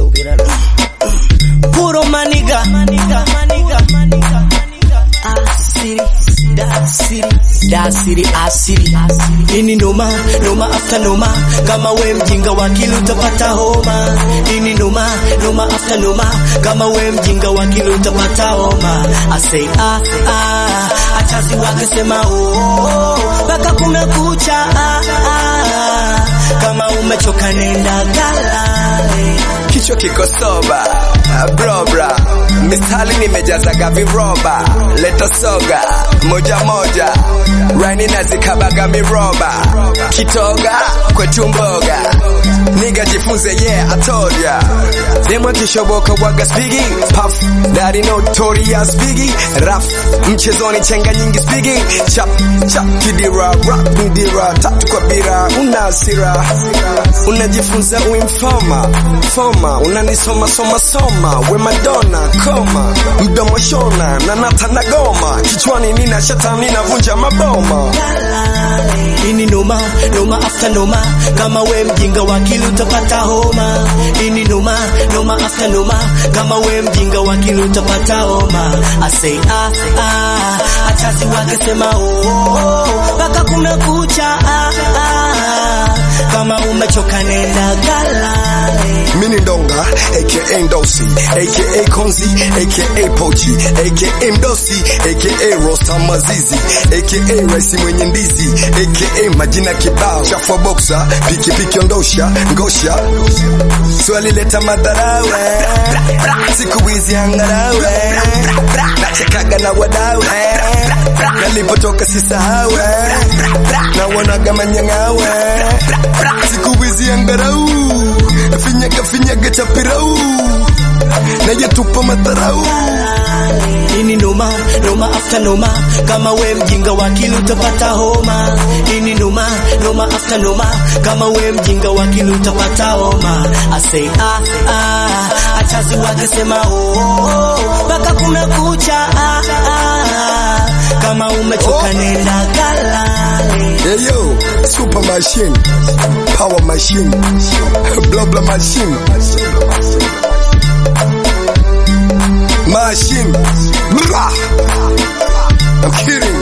subira puro maniga maniga maniga maniga asiri dasiri dasiri asiri ini noma noma after noma kama we mjinga wa kili utapata homa ini noma noma after noma kama we mjinga wa kili utapata homa I say ah ah achazi wakisema oh mpaka kumekucha ah ah kama umechoka nenda galale kichwa kiko soba bro bra misali nimejazaga viroba leta soga moja moja rani nazikabaga miroba kitoga kwetu mboga niga jifunze yeah I told ya demwa kishoboka waga spigi puff daddy notorious biggie raf mchezoni chenga nyingi spigi chap chap kidira rap midira tatu kwa bira una hasira unajifunza uinfoma foma unanisoma soma soma we madonna koma mdomo shona na nata na goma kichwani nina shetani navunja maboma ini noma noma after noma kama we mjinga wa akili utapata homa ini noma noma after noma kama we mjinga wa akili utapata homa I say ah ah achazi wakisema oh mpaka kumekucha ah ah kama umechoka nenda galale mini ndonga aka ndosi aka konzi aka pochi aka mdosi aka rosta mazizi aka raisi mwenye ndizi aka majina kibao chafua boxa pikipiki ondosha ngosha swali leta madharawe siku hizi angarawe nachekaga na wadawe nalipotoka sisahawe nawonaga manyangawe siku hizi angarau finyaga finyaga chapirau nayetupa madharau ini noma noma after noma kama we mjinga wa akili utapata homa ini noma noma after noma kama we mjinga wa akili utapata homa I say ah ah achazi wakisema oh mpaka kumekucha ah ah kama umechoka nenda galale Hey yo, super machine, power machine, blah blah machine, machine, blah. I'm kidding.